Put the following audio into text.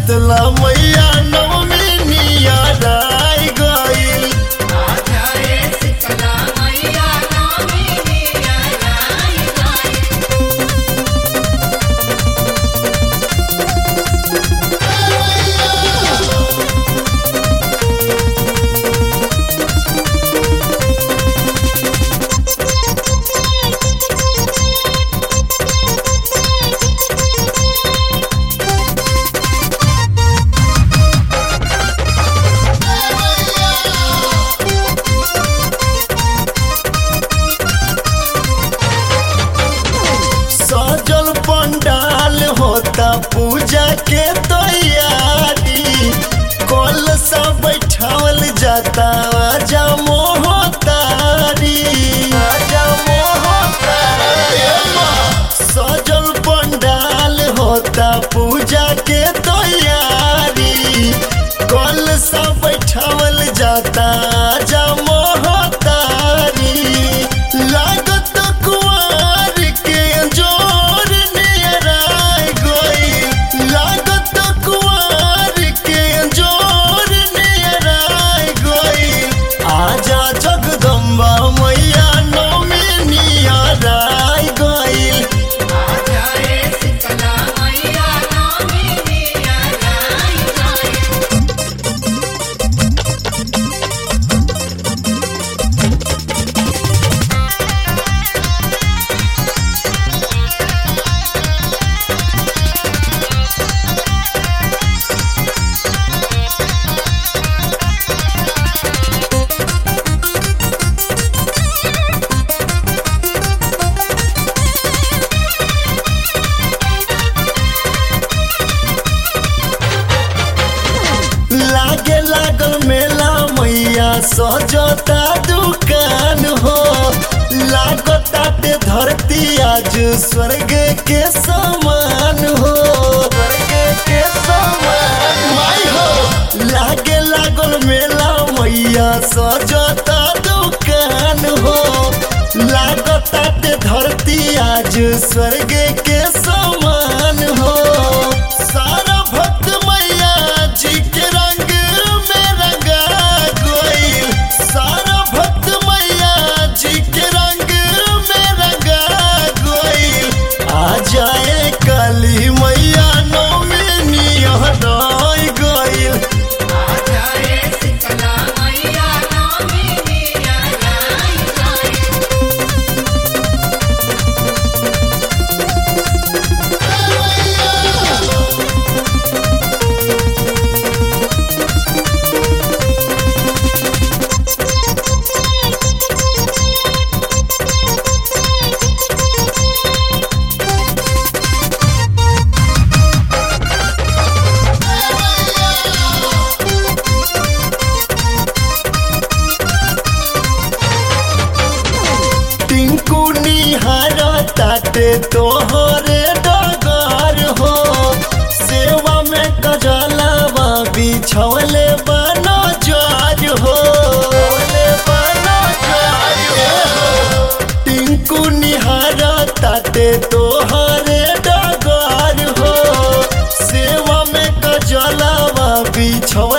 शीतला मैया नवमी नियाराई गइल सजल पंडाल होता पूजा के तैयारी कल सब बैठावल जाता आजा मोहतारी आजा मोहतारी सजल पंडाल होता पूजा के तैयारी कल सब बैठावल जाता आजा मोहतारी लागत कुआर के जोर नियराय गई लागत कुआर के जोर नियराय गई आजा जगदम्बा मैया नौमी नियराय गईल लागे लागल मेला मैया सजता दुकान हो लागताटे धरती आज स्वर्ग के समान हो स्वर्ग के समान माई हो लागे लागल मेला मैया सजता दुकान हो लागताटे धरती आज स्वर्ग के समान हो सारा भक्त मैया जी के रंग में रंगा गइल सारा भक्त मैया जी के रंग में रंगा गइल आ जाए काली मैया नौमी निहराई गइल टिंकू निहार ताटे तोहरे डगर हो सेवा में कजलावा बिछवले बनो जार हो टिंकू निहार ताटे तोहरे डगर हो सेवा में कजलावा बिछवले